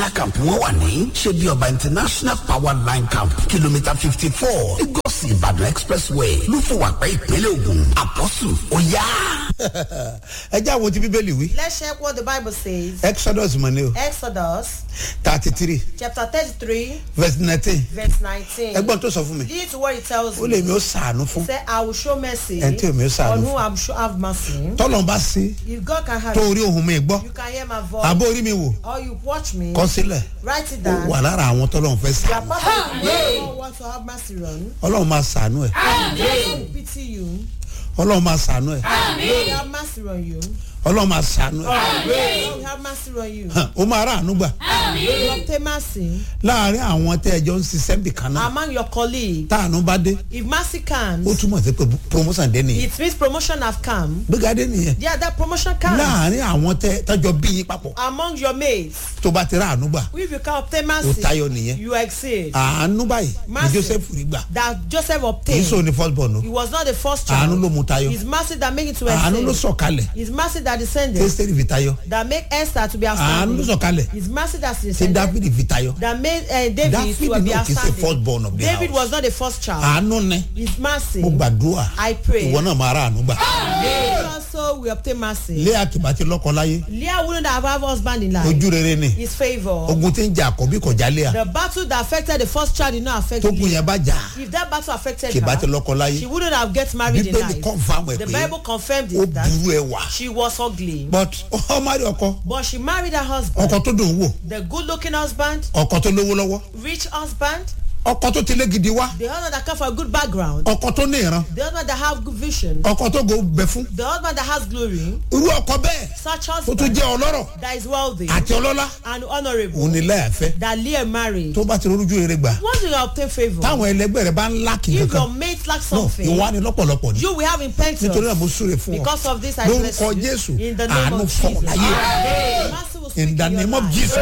camp wọn wà ní ṣebí ọba international power line camp kìlómítà fifty four lagos ìbàdàn expressway lúfọwàpẹ ìpínlẹ̀ ògùn àpọ́sù ọ̀yá. ẹ jẹ́ àwọn tí bíbélì wí. Let's check what the Bible says. exodus mọ̀ ní o Exodus thirty three chapter 33, verse nineteen verse 19. ẹgbọ́n tó sọ fún mi This is what it tells ó lè me. mi ó sàánú fún Say, I will show mercy Ẹni tí ò ní ṣàánú on fún. whom I will show have mercy. tọ́lọ̀ bá sí If God can have tó you, orí ohun mi gbọ́ you can hear my voice. àbó orí mi wò Or you watch me, kọ́ sílẹ̀ write it ó down. wà lára àwọn tọ́lọ̀ ń fẹ́ You are sàánú part of the people who want to have mercy on. ọlọ́run máa sàánú ẹ̀ God will pity you. ọlọ́run máa sàánú ẹ̀ God will have mercy on you. ọlọ́run máa sàánú ẹ̀ God will have mercy on you. Hàn, ó máa rà àánú gbà You will obtain mercy láàárín àwọn tẹ́ ẹjọ́ ń ṣiṣẹ́ bì kan náà among your colleagues. táànú bá dé If mercy ó comes, túmọ̀ sí pé promotion dé nìyẹn it means promotion have come. gbéga dé nìyẹn Yeah, that promotion comes láàárín àwọn tẹ́ tọ́jọ́ bí yín papọ̀ among your mates. tó bá ti rà àánú gbà If you can obtain ó mercy, tayọ nìyẹn you exceed. àánú báyìí ní Mercy. joseph rí gbà That Joseph kì í obtained. sọ ní first born o He was not the first àánú child. ló mú tayọ His mercy that make it to àánú ló exceed. sọ̀kalẹ̀ His mercy that descended. tẹ́sítẹ́rì fi tayọ That make Esther to be àánú ló outstanding. sọ̀kalẹ̀ His mercy that tí descended. dáfídì fi tayọ That made uh, David dáfídì to be náà kì í ṣe first born of outstanding. the David house was not the first child. àánú ni His mercy. mo gbàdúrà I pray. ìwọ náà máa rà àánú gbà David also will obtain mercy. lé àkìbá ti lọ́kọ láyé Leah wouldn't have had husband in life. ojú rere ni His favour. ogun tí ń jà àkọ́bí kọjá lé à The battle that affected the first child did not affect tógun Leah. yẹn bá jà If that battle affected kìbá ti her, lọ́kọ láyé she wouldn't have get married in bíbélì life. confam ẹ̀ The pé Bible confirmed ó it that burú ẹ wà she was ugly. but ọmọ rí ọkọ But she married her husband. ọkọ tó dùn wò The good looking husband, ọkọ tó lówó lọ́wọ́ rich husband, ọkọ tó ti lé gidi wá the husband that come from a good background, ọkọ tó ní ìran the husband that have good vision, ọkọ tó go bẹ fún the husband that has glory, irú ọkọ bẹ́ẹ̀ such tó tún husband jẹ́ ọlọ́rọ̀ that is wealthy àti ọlọ́lá and honourable òun ni lẹ́yàfẹ́ that Leah married. tó bá ti rújú rere gbà Once you obtain favour, táwọn ẹlẹgbẹ́ rẹ bá ń láàkì if your kankan mate lacks no something, ìwà ni lọ́pọ̀lọpọ̀ ni you will have nítorí náà repentance. mo súre fún ọ Because of this, I bless lórúkọ you. jésù In the name àánú of fọ̀ Jesus. láyé Mercy will speak in the in your name of life. jesus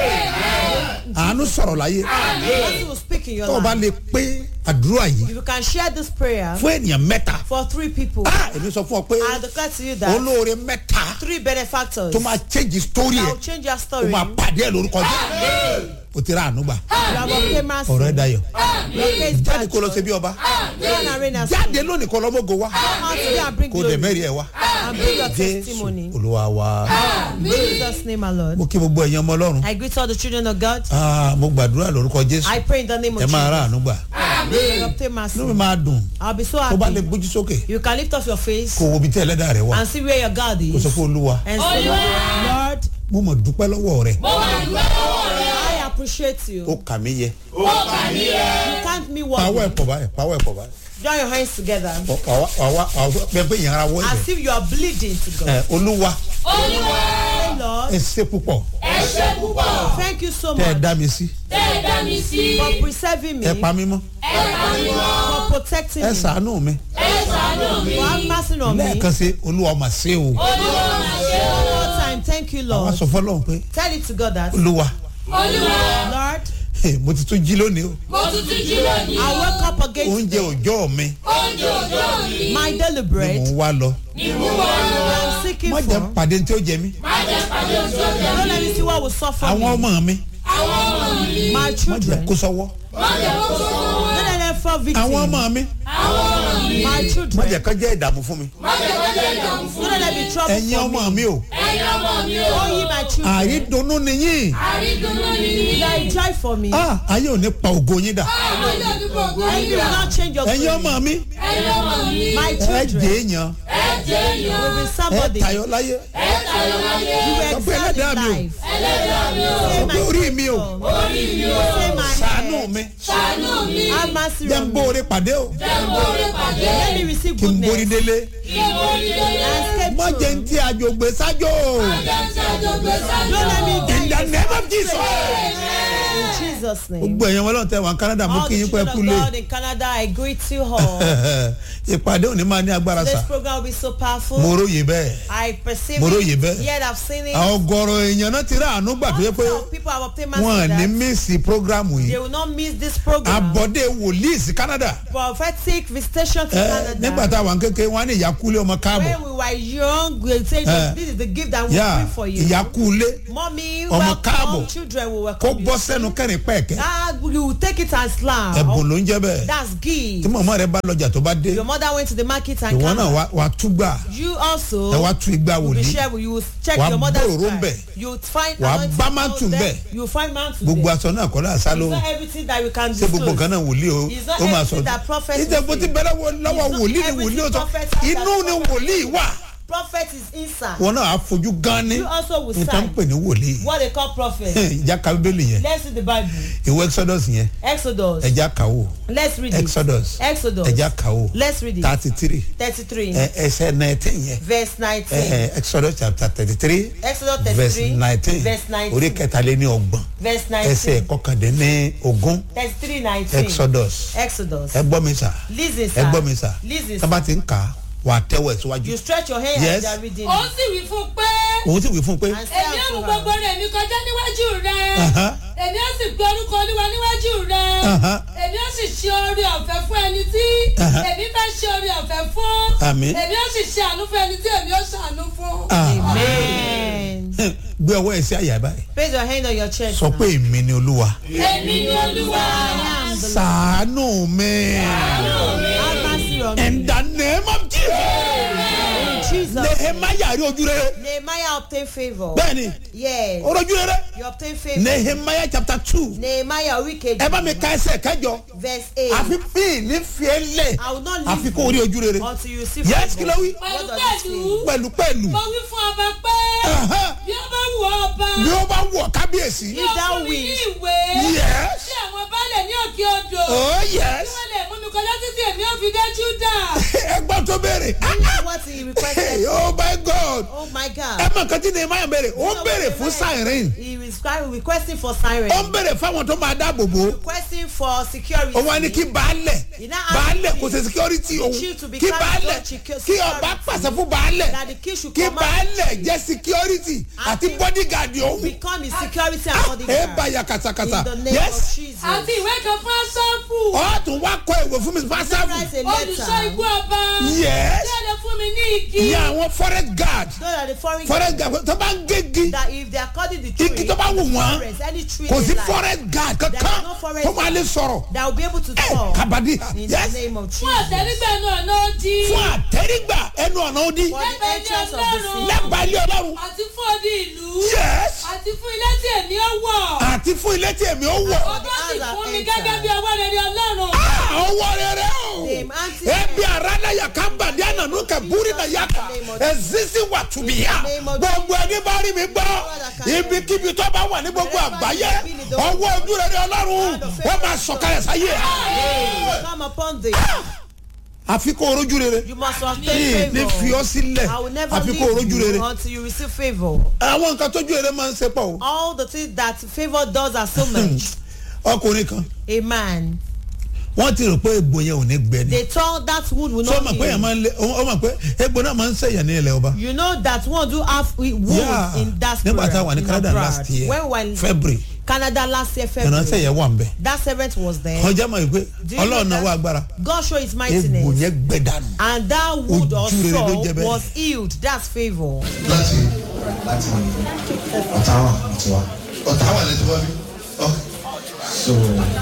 àánú sọ̀rọ̀ láyé Mercy will speak in your tó o bá life. lè pé àdúrà yìí If you can share this prayer fún ènìyàn mẹ́ta for three people, ah èmi sọ fún ọ pé I declare to you that olóore mẹ́ta three benefactors tó máa change story that ẹ̀ will change your ó story. máa pàdé ẹ̀ lórúkọ jésù o ti ra àánú gbà You have obtained mercy. ọ̀rọ̀ ẹ̀ dayọ̀ Your case jáde judged. kó lọ ṣe bí ọba Go and reign as jáde lónìí kó lọ́mọ́gò wá Come out today and bring kó dẹ̀ glory mẹ́rin ẹ̀ wá and bring your jésù testimony. olúwa wa In Jesus' name, my Lord. mo kí gbogbo ẹ̀yin ọmọ ọlọ́run I greet all the children of God. Ah, mo gbàdúrà lórúkọ jésù I pray in the name of ẹ máa ra Jesus. àánú gbà May you obtain mercy. inú mi máa dùn I'll be so tó bá lè happy. gbójú sókè You can lift up your face kó wo ibi tí ẹlẹ́dàá rẹ wà and see where your God kó is. sọ fún olúwa And say, Lord, mo mọ̀ dúpẹ́ lọ́wọ́ rẹ I appreciate ó you. kà mí yẹ You can't me pàwọ́ worthy. ẹ̀ pọ̀ báyìí pàwọ́ ẹ̀ pọ̀ báyìí Join your hands together pẹ pé ìyẹn ara wọ as ẹ̀jẹ̀ if you are bleeding to God. ẹ olúwa Say, Lord, ẹ ṣe púpọ̀ thank you so tẹ ẹ much dá mi sí for preserving me, ẹ pa mí mọ́ for protecting ẹ me, ṣàánú mi for having mercy on me. lẹ́ẹ̀kan sí olúwa mà ṣe o One more time, thank you, àwọn Lord. sọ fọlọ́run pé Tell it to God that, olúwa Lord, mo ti tún jí lónìí o I wake up again oúnjẹ today. òòjọ́ mi My daily ni mò bread ń wá lọ I'm seeking má for. jẹ́ pàdé tí ó jẹ mí Don't let me see what will suffer àwọn me. ọmọ mi My má jẹ́ children. kó sọ́wọ́ Don't let them fall àwọn victim. ọmọ mi My má children. jẹ́ kó jẹ́ ìdààmú fún mi Don't let them be trouble ẹ̀yin for ọmọ me. mi o Oh, ye my children. àrídùnnú ni yín You are a joy for me. Ah, ayé ò ní pa ògo yín dà And you will not change your ẹ̀yin glory. ọmọ mi My ẹ children jẹ́ èèyàn will be ẹ somebody. tayọ láyé You will Sọ pé excel ẹlẹ́dàá in mi o. life. Say my pé orí mi o Say my ṣàánú head. mi Have mercy jẹ́ ń on me. bóore pàdé o Let me receive kí n borí goodness délé and má escape jẹ́ ń through. tí àjògbé sájò Don't let me die in the name of Jesus In Jesus' Jesus' name. gbogbo ẹ̀yàn wọn lọ́n tẹ wọn canada mú All kí the yín pẹ́ children of kúlé God in Canada, I greet you all. ìpàdé òní máa ní agbára This sà program will be so powerful. mo róye bẹ́ẹ̀ I perceive Mo róye it, bẹ́ẹ̀. yet I've seen it. àwọn ọgọrọ èèyàn náà ti rí àánú gbà tó yẹ pé Lots of people have obtained wọn mercy ní that mísì prógrámù they yìí will not miss this program. àbọ̀dé wòlíì sí canada Prophetic visitation to ẹ Canada. nígbà táwọn kékeré wọn á ní ìyá kúlé ọmọ káàbọ̀ When we were young, we say Eh. this is the gift that we yá bring for you. ìyá kúlé Mommy, Ọmọ káàbọ̀. welcome. Children will kó welcome bọ́ you. sẹ́nu kẹrin pẹ́ẹ̀kẹ́ Ah, you will take it as slam. ẹ̀bùn ló ń jẹ́ bẹ́ẹ̀ That's tí gift. mọ̀mọ́ rẹ bá lọ́jà tó bá dé Your mother went to the market and ìwọ náà came. wà- wà á túgbà You also ẹ wá tú igbá will be wòlíì shared. You will check Wàá your mother's gbòòrò card. ńbẹ̀. You will find Wàá anointing bá clothes mantle there. ńbẹ̀. You will find mantle gbogbo there. aṣọ náà kọ́ náà sá It's lóhùn not everything that we can ṣé gbogbo disclose. nǹkan náà wòlíì o It's not ó máa everything sọ that prophet ìjẹ́ bó will ti say. bẹ̀rẹ̀ wo- lọ́wọ́ It's not wòlíì ni everything wòlíì ó sọ prophet has inú that ni prophet wòlíì wà Prophet is inside. wọn náà á fojú gan ni You also will níta ń sign pè ní wòlíì what they call prophet. ìjà ka bíbélì yẹn Let's read the Bible. ìwé exodus yẹn Exodus. ẹja kàwó Let's read it. exodus Exodus. ẹja kàwó Let's read it. thirty three Thirty-three. ẹsẹ nineteen yẹn Verse nineteen. ẹ, exodus chapter thirty three Exodus verse thirty-three. nineteen Verse orí nineteen. kẹtàléní ọgbọ̀n Verse ẹsẹ nineteen. kọkàndínní ogún Thirty-three nineteen. exodus Exodus. ẹ gbọ́ mi sà Listen, sir. ẹ gbọ́ mi sà Listen, tábà sir. ti ń kà á wà á tẹ́wọ̀ ẹ̀ síwájú You stretch your hand Yes. as you are reading. ó sì wí fún un pé òun sì wí fún un pé And say èmi ó mú unto gbogbo her, rẹ̀ mi kọjá níwájú rẹ̀ Aha. èmi ó sì gbé orúkọ olúwa níwájú rẹ̀ Aha. èmi ó sì ṣe oore ọ̀fẹ́ fún ẹni tí Aha. èmi fẹ́ ṣe oore ọ̀fẹ́ fún Àmín. èmi ó sì ṣe àánú fún ẹni tí èmi ó ṣàánú fún. Amen. gbé ọwọ́ ẹ̀ sí àyà báyìí Place your hand on your chest. sọ now. pé èmi ni olúwa èmi ni olúwa I am the sàánú mi Have mercy on me. in the name of jesus In Jesus. nehemiah rí ojú rere Nehemiah obtained favor. bẹ́ẹ̀ni Yes. ó rojú rere You obtained favor. nehemiah chapter two Nehemiah wicked. ẹ bá mi ka ẹsẹ̀ kẹjọ Verse 8. àfi fi ní fiẹ́ lẹ̀ I will not àfi leave kó o rí ojú rere until you see yes kí favor. ló wí pẹ̀lú does it pẹ̀lú pẹ̀lú pẹ̀lú mo wí fún ọba pé Aha. bí ó bá wù ọ́ ọba bí ó bá wọ̀ kábíyèsí yóò thou fún mi ní wilt. ìwé yes sí àwọn baálẹ̀ ní òkè odò oh kí yes wọ́n lè mú mi kọjá títí èmi ó fi dé júdà. ẹgbọ́n tó béèrè What he requested. Hey, oh my god Oh my God. ẹ mọ̀ nǹkan tí nehemiah béèrè ó ń béèrè fún siren He is requesting for siren. ó ń béèrè fáwọn tó máa dáàbò bò ó Requesting for security. ó wá ní kí baálẹ̀ Ìná àti baálẹ̀ kí- kò ṣe security òun chief to be kí carried baálẹ̀ on secure- kí ọba security. pàṣẹ fún baálẹ̀ That the king should kí command baálẹ̀ jẹ́ security And àti he- bodyguard òun become his security and ẹ bodyguard. bá ya kàtàkàtà In the name yes of Jesus. àti ìwé kan fún aṣọ́fù ọ̀ tún wá kọ ìwé fún mi pásítọ̀ Write a olùṣọ́ ikú letter. ọba yes tí ó lè fún mi ní igi ní àwọn forest guard Those are the foreign forest guard tó bá ń gégi that if they are cutting the tree, igi tó bá wù wọ́n forest, any tree kò sí they like, forest guard There kankan is no forest tó máa lè sọ̀rọ̀ that will be able to ẹ talk kabadi in yes the name of fún Jesus. àtẹrígbẹ̀nu ọ̀nà odi fún àtẹrígbà ẹnu ọ̀nà òdi For the Lẹ́gbẹ̀ẹ́ entrance of ilé the city. lẹ́gbàá ilé ọlọ́run àti fún odi ìlú yes àti fún ilé tí èmi ó wọ̀ àti fún ilé tí èmi ó wọ̀ ọba sì fún mi gẹ́gẹ́ bí ọwọ́ rere ọlọ́run ọwọ́ rere o Same auntie. ebi arada ya kamba di ananu ka buri na yaka ezisi wa tubiya gbogbo ẹni bá rí mi gbọ́ ibikíbi tó bá wà ní gbogbo àgbáyé ọwọ́ ojú rere ọlọ́run wọ́n máa sọ̀kalẹ̀ sáyé Come upon thee. àfi kó orojú rere You must ní obtain ní fi favor. ọ́ sílẹ̀ I will never àfi kó leave orojú rere you until you receive favor. àwọn nǹkan tójú rere máa ń ṣe pọ̀ o All the things that favor does are so much. ọkùnrin kan A man. wọ́n ti rò pé egbò yẹn ò ní gbẹ ni They thought that wood will sọ not ma pé yẹn heal. máa ń lé ọ mọ̀ pé egbò náà máa ń sẹ̀yàn ní ilẹ̀ ọba. You know that one do have wood Yeah. in diaspora. nígbà tá a wà ní in canada abroad. last year When we were in february Canada last year ìránṣẹ́ February. yẹn wà ń bẹ̀. That servant was there. ọjà máa yìí pé Do you know ọlọ́run náà that? wà agbára God showed his egbò mightiness. yẹn gbẹ dànù. And that wood or Ojú rere ló saw jẹ́ bẹ́ẹ̀. was healed. That's favor. láti láti ọ̀táwà àti wa. ọ̀táwà lè ti wá bí. so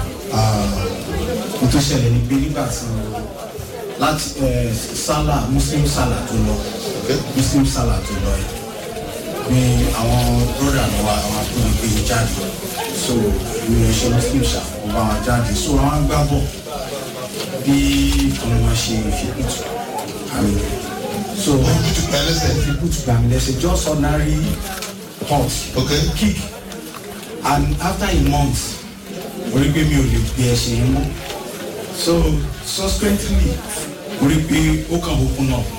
n tó ṣẹlẹ̀ ní pé nígbà tí láti eh, sálà muslim sálà tó lọ muslim sálà tó lọ yìí ni àwọn broda mi wá àwọn akúni gbé mi jáde so mi ò ṣe muslim ṣá mo bá wọn jáde so àwọn gbá bọ̀ bí ìkànnì wọn ṣe fi kùtù àmì so Wọ́n kú ti pa ẹlẹ́sẹ̀. fi kùtù gbà mí lẹ́sẹ̀ just ordinary hot Okay. kick and after a month mo rí pé mi ò lè gbé ẹsẹ̀ yẹn mọ́ so subsequently mo rí pé ó kàn open up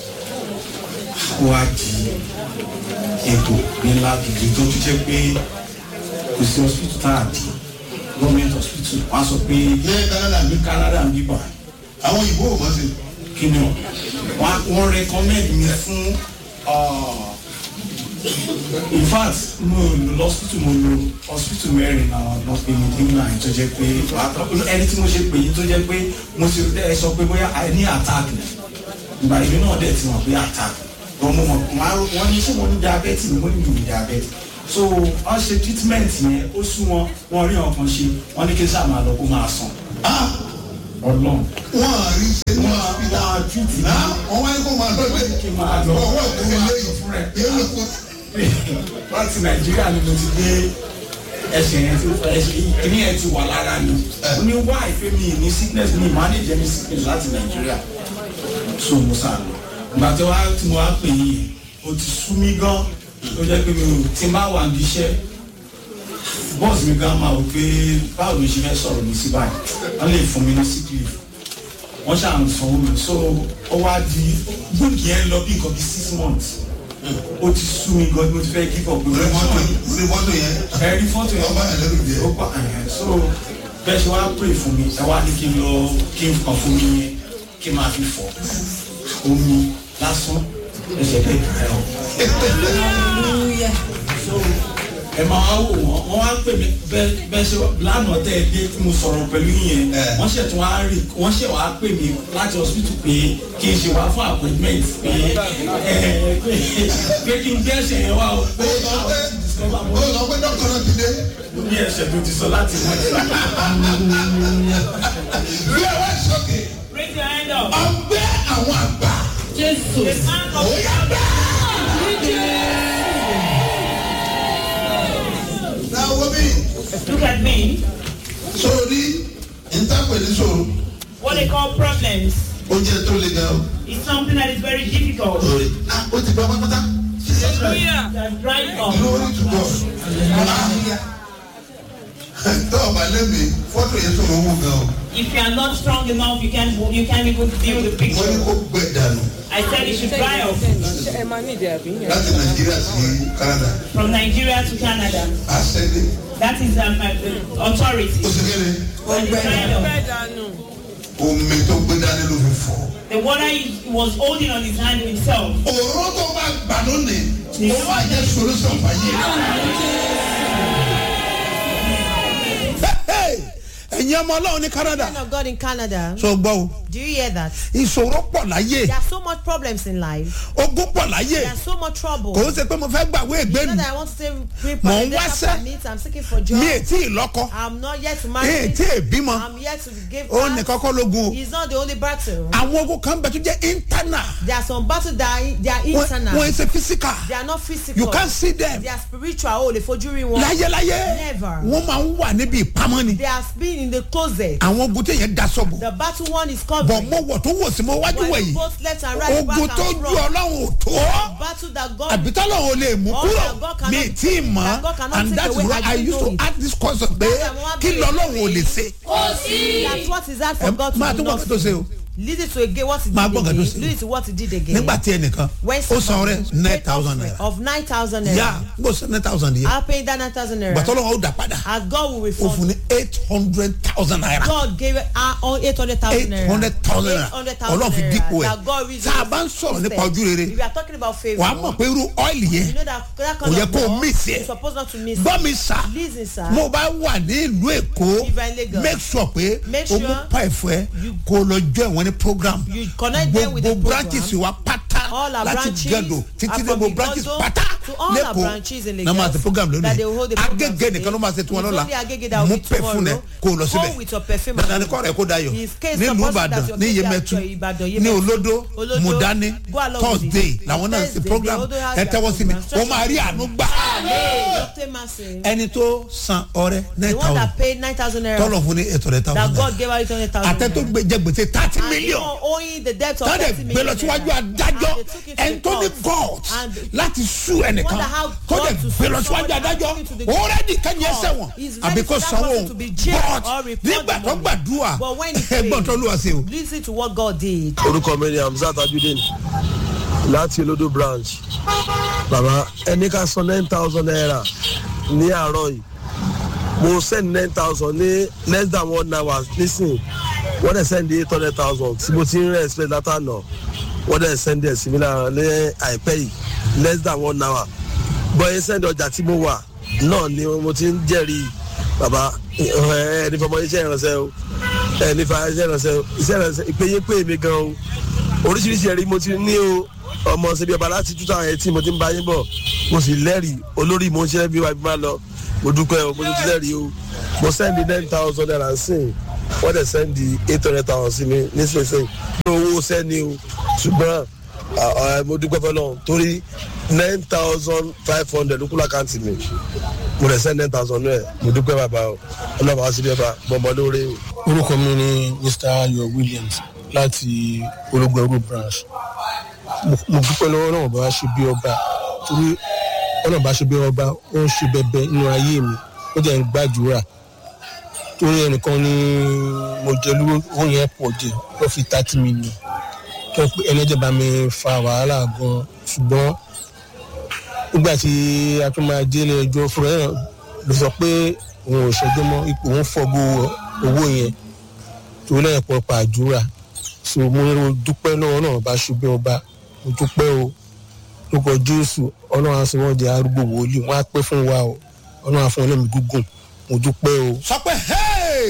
ó wá di ètò ńlá gidi tó tún jẹ́ pé kò sí hospital tá a di government hospital wọ́n á sọ pé ní canada ní canada ń bíbà àwọn òyìnbó ò mọ̀ sí. kí ni o wọ́n wọ́n recommend mi fún uh, in fact mo lọ hospital mo lọ hospital mẹ́rin náà lọ pé mi nígbà yẹn tó jẹ́ pé ẹni tí mo ṣe pè yín tó jẹ́ pé mo ti ẹ sọ pé bóyá a ní attack ni ìgbà ìlú náà dẹ̀ ti mọ̀ pé attack wọ́n mọ̀ wọ́n ní ṣé mo ní diabetes ni mo ní mi ní diabetes so wọ́n ṣe treatment yẹn ó sún wọn wọ́n rí ọkàn ṣe wọ́n ní kí sáà máa lọ kó máa sàn ah ọlọ́run wọ́n á rí ṣe ní wọ́n hospital. á treat mi náà wọ́n wáyé kó máa lọ pé kí n máa lọ ọwọ́ tó ń lé fún rẹ̀ yẹn ló kó. láti nàìjíríà ni mo ti dé ẹsẹ̀ yẹn ti ẹsẹ̀ ìní yẹn ti wà lára mi ó ní wá ìfẹ́ mi ní sickness mi manage any sickness láti nàìjíríà so mo sá lọ ìgbà tí wàá tí mo wá pè yín yẹn o ti sú mi gan ó jẹ́ pé mi ò tí n bá wà ní iṣẹ́ bọ́ọ̀sì mi gan máa wò pé báwo ló ṣe fẹ́ sọ̀rọ̀ mi sí báyìí wọ́n lè fún mi ní sick leave wọ́n ṣáà ń sanwó mi so ó wá di bóògì yẹn lọ bí nǹkan bí six months ó ti sú mi gan bí mo ti fẹ́ give up pé orí mo mọ́tò mọ́tò orí mọ́tò yẹn ẹ̀rí fọ́tò yẹn ọba ẹlẹ́rù jẹ. ó pa ẹ̀yẹn so bẹ́ẹ̀ ṣe wá pray fún mi ẹ wá ní kí n lọ kí n kàn fún mi yẹn kí n máa fi fọ omi lásán ẹsẹ̀ lè dùn ẹ̀ ọ́ so ẹ máa wá wò wọ́n wọ́n wá pè mí bẹ́ẹ̀ bẹ́ẹ̀ ṣe lánàá tẹ́ ẹ dé tí mo sọ̀rọ̀ pẹ̀lú yẹn Ẹ. wọ́n ṣẹ̀ tún wá rí wọ́n ṣẹ̀ wá pè mí láti hospital pé kí n ṣe wá fún appointment pé ẹ pé pé kí n gbé ẹsẹ̀ yẹn wá o pé àwọn ti discover ó mo sọ pé dọ́kítọ̀ náà ti dé. ní ẹsẹ̀ tó ti sọ láti mọ̀ ẹ́. bí ẹ wá sókè Raise your hand up. ọgbẹ́ àwọn àgbà Jésù. The man of ó yá bẹ́ẹ̀. náà wọ́n bí Look at me. sórí ìtàpẹ̀ ní sòrò What they call problems ó jẹ́ tó le gan o. is something that is very difficult. lórí ah ó ti bá pápátá. That drive up. glory to God. tó o bá lẹ́mìí fọ́tò yẹn sọ̀rọ̀ owó gan o. If you are not strong enough, you can't you can't even view the wọ́n ní picture. kó gbẹ dànù I said it should dry up láti nàìjíríà sí canada. from Nigeria to Canada. àṣẹ́lẹ̀ That is um, uh, the ó authority. ṣe kéde And it's dried up. omi tó gbé dání ló fi fọ́. The water he was holding on his hand himself. òróró tó bá gbà lónìí ó wà jẹ́ solution fàyè. ẹ̀yin ọmọ ọlọ́run ní canada Man of God in Canada. so gbọ́ o Do you hear that? ìṣòro pọ̀ láyé There are so much problems in life. ogún pọ̀ láyé There are so much trouble. kò ń ṣe pé mo fẹ́ gbàwé Not ìgbénu that I want to say bring Mò ń presidential wáṣẹ́. permit. I'm seeking for job. mi ì tí ì lọ́kọ I'm not yet to mi ì marry. tí ì bímọ I'm yet to give ó birth. nìkan kọ́ lógun o He's not the only battle. àwọn ogun kan bẹ tó jẹ́ internal There are some battles that are, they are wọ́n internal. wọ́n ṣe physical They are not physical. you can see them They are spiritual. Oh, lè fojú rí wọn. láyéláyé Never. wọ́n máa ń wà níbi ìpamọ́ ni They are been in the closet. àwọn ogun téèyàn daṣọ bò The battle one is bọ̀ covered. mo wọ̀ tó wò sí mo wájú While wẹ̀ you yìí both left and right, back ogun and tó ju front. ọlọ́run ò tó Battle that God àbí tọ́lọ́run ò lè mú All kúrò that God cannot- mi ì tí ì mọ̀ that God cannot and take that is away, why I I don't used know to it. ask this question pé That's why I'm kí asking lọ́lọ́run ò you. lè ṣe That's what is that ẹ for God to máa do tún wọ́n not tó ṣe o lead it to again what he Máa did gbọ́ nǹkan tó again ṣe. lead it to what he did again. nígbà tí ẹnìkan When ó san somebody rẹ nine paid thousand offering naira of nine thousand naira. yá n kò san nine thousand yẹ I'll pay that nine thousand naira. gbàtọ́lọ́wọ́ ó dà padà As God will ó fún refund. ní eight hundred thousand naira God gave her all eight hundred thousand eight naira. hundred thousand naira 800,000 ọlọ́run fi naira dípò ẹ̀ that God reason tá a bá ń sọ̀rọ̀ instead. nípa ojú rere If you are talking about favour. wàá mọ̀ pé irú ọ́ìlì yẹn You know that that kò kind yẹ of kó o law, miss ẹ̀ you're supposed not to miss gbọ́ it. mi sà Listen, sir. mo bá wà ní ìlú èkó If you are in Lagos, make sure pé make o sure mú pa ẹ̀fọ́ ẹ kó o lọ jọ ìwọ̀n ní program You connect them with the gbogbo program. branches wa pátá All our láti branches gẹ̀dọ̀ títí are dé from gbogbo branches Igodo pátá to all our branches in lẹ́kọ̀ọ́ náà máa Lagos ṣe program that they will lónìí hold the program agége today. nìkan ló máa ṣe tiwọn It's lọ́la only Agege that will mú be pẹ̀fún ẹ tomorrow. kó o lọ síbẹ̀ Come with your perfume dandan and ni kọ́ rẹ̀ kó dayọ̀ His case nílùú supposed ìbàdàn that your ní case yemẹtu at Ìbàdàn, ní Yemẹtu. olódó Olódó, mudani go along with thursday it. làwọn náà ṣe Thursday, program the Olódó has ẹ their tẹ́wọ́ sí mi program. ó máa rí àánú gbà Dr. Masin. ẹni tó san ọrẹ The nine one thousand that paid nine thousand naira. tọ́lọ̀ fún ní eight hundred That thousand God gave her eight hundred thousand àtẹ tó naira. gbé jẹ gbèsè thirty And million even owing the debt of tọ́lẹ̀ thirty gbé lọ million síwájú naira. adájọ́ And they took it to ẹni the tó ní court. god And láti sú ẹnìkan Wonder how tó God dẹ̀ to gbé lọ sue síwájú somebody and adájọ́ took it to the already kẹ́ni court. ẹsẹ̀ wọn He's ready àbí kò for that sanwó person to be jailed but or report nígbà the tó money. gbàdúrà But when he ẹgbọ́n tó lù wá sí o. Listen to what God did. orúkọ mi ni hamzat ajudeen láti olódò branch bàbá ẹni ká san nine thousand naira ní àárọ̀ yìí mo send nine thousand ní less than one hour nísìn wọ́n dẹ̀ send eight hundred thousand tí mo ti ń rẹ̀ expect látànà wọ́n dẹ̀ send ẹ̀ sí mi lára ní àìpẹ́ yìí less than one hour bọ́yẹ send ọjà tí mo wà náà ni mo ti ń jẹ́rìí bàbá ẹ ní fọmọ iṣẹ́ ìrànṣẹ́ o ẹ ní fa iṣẹ́ ìrànṣẹ́ o iṣẹ́ ìrànṣẹ́ ìpéye pé mi gan o oríṣiríṣi ẹ̀rí mo ti ní o ọmọ ṣẹbi ọba láti two thousand eighteen mo ti ń bá yín bọ̀ mo sì lẹ́rìí olórí mo ń ṣe bí wàá bí má lọ mo dúpẹ́ o mo ti lẹ́rìí o mo sẹ́ndì nine thousand naira sìn wọ́n dẹ̀ sẹ́ndì eight hundred thousand sí mi nísinsìnyí ní owó sẹ́ni o ṣùgbọ́n à, à, mo dúpẹ́ fọlọ́ torí nine thousand five hundred ló kú lákàntì mi mo dẹ̀ sẹ́ndì nine thousand náà mo dúpẹ́ bàbá o ọlọ́pàá wá sí bí ọba bọ́mọ lóore o. orúkọ mi ni mr ayo williams láti ológun ẹrú branch mo mo dúpẹ́ lọ́wọ́ náà bá ṣe bí ọba torí ọ̀nà bá ṣe bí ọba ó ń ṣe bẹbẹ nínú ayé mi ó jẹ́ ń gbàdúrà torí ẹnìkan ni mo jẹ lówó owó yẹn pọ̀ jẹ wọ́n fi thirty million tó pé ẹlẹ́jẹ̀ bá mi fa wàhálà gan ṣùgbọ́n nígbà tí a tún máa délé ẹjọ́ fúnra ẹ̀ ló sọ pé òun ò ṣẹjọ́ mọ́ ipò òun fọ́gbó owó yẹn torí lẹ́yìn pọ̀ pàdúrà so mo ní dúpẹ́ lọ́wọ́ náà bá ṣubú ọba mo dúpẹ́ o lórúkọ jésù ọlọ́run á sọ wọ́n di arúgbó wòlíì wọ́n á pẹ́ fún wa o ọlọ́run á fún ọlọ́run gúngùn mo dúpẹ́ o. sọ pé hey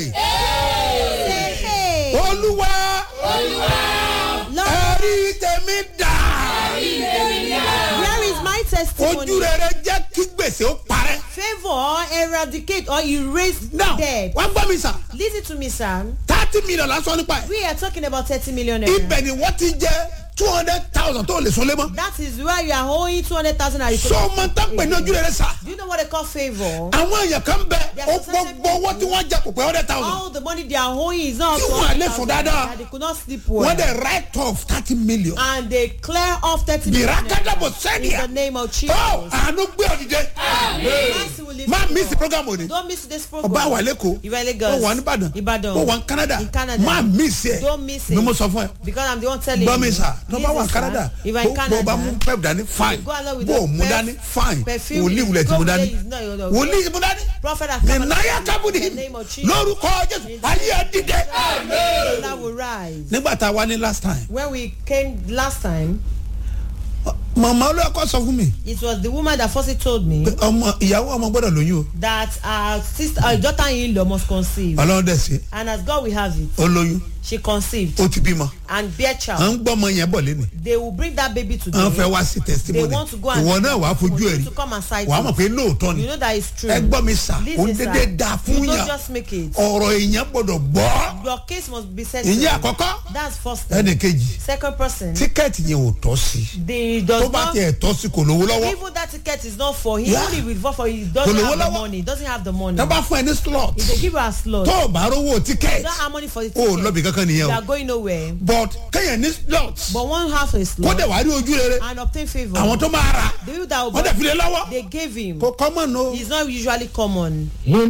Hey, olúwa Lord, ẹ̀rí tèmi dà where is my ojú testimony? rere jẹ́ kí gbèsè ó parẹ́. Favor, eradicate or erase now debt. wọ́n gbọ́ mi sà Listen to me, sir. thirty million lásán nípa ẹ̀ We are talking about 30 million naira. ibẹ̀ ni wọ́n ti jẹ́ two hundred thousand tó lè sọ lé mọ́. That is where you are owing 200,000 naira. so ọmọ tán pè ní ojú rere sà Do you know what they call favor? àwọn èèyàn kan bẹ There ó are some certain gbogbo owó tí wọ́n jẹ kò pé hundred thousand All the money they are owing is not Tí up to wọ́n lè 100,000 sùn dáadáa. naira. They could not sleep well. wọ́n dẹ̀ write off thirty million. And they clear off 30 million Birakada naira. bò In sẹ́díà the name of Jesus. ó àánú gbé ọ̀dìdẹ Mercy will lift má you miss up. program òní Don't miss this program. ọba wà lẹ́kọ̀ọ́ You are Lagos. ó wà nìbàdàn Ìbàdàn. ó wà ní canada In Canada. má miss ẹ̀ Don't miss it. ni mo sọ fún ẹ Because I'm the one telling gbọ́ mi you. sà tó bá wà Listen, sir. canada If I'm in bó Canada. bá mú pep dání fine Go along with bó the o mú perf- dání fine perfume. wòlíì wulẹ̀ tí Go mo with dání it, no, no, no. wòlíì tí mo dání Prophet has ní come náyà and kábùdì in the name of Jesus. lórúkọ jésù ayé ẹ dìde. That will rise. nígbà tá a wá ní last time When we came last time, màmá olóòkọ sọ fún mi it was the woman that firstly told me pé ọmọ ìyàwó ọmọ gbọdọ̀ lóyún o that our sister, our daughter-in-law must conceive. ọlọ́run dẹ̀ sí And as God will have it, ó lóyún she conceived ó ti bímọ and bear à child. ń gbọ́ ọmọ yẹn bọ̀ lẹ́nu They will bring that baby to à ń fẹ́ them. wá sí They testimony want to go and ìwọ náà wàá fojú for ẹ̀ you rí to come and sight wàá mọ̀ it. pé lóòótọ́ ni You know that it's true. ẹ gbọ́ mi sà Listen, ó ń sir. dédé da fún You don't yàn just make it. ọ̀rọ̀ èèyàn gbọ́dọ̀ gbọ́ Your case must be settled. ìyẹn àkọ́kọ́ That's first thing. ẹnì kejì Second person, tíkẹ́ẹ̀tì yẹn ò tọ́ sí the tó does bá not tiẹ̀ tọ́ sí kò lówó lọ́wọ́ even that ticket is not for him. Yeah. Only with vote for he doesn't Kò lówó have the lọ́wọ́. money. Doesn't have the money. tó bá fún ẹ ní slot If they give you a slot, tó o bá rówó you tíkẹ́ẹ̀tì don't have money for the o ticket. lọ́bì kankan nìyẹn You o are going nowhere. but kéèyàn ní slot But one half a kó slot dẹ̀ wá rí ojú rere and obtain favor. àwọn tó máa ra The people that will wọ́n dẹ̀ fi lé lọ́wọ́ they gave him. kò common o. It's not usually common.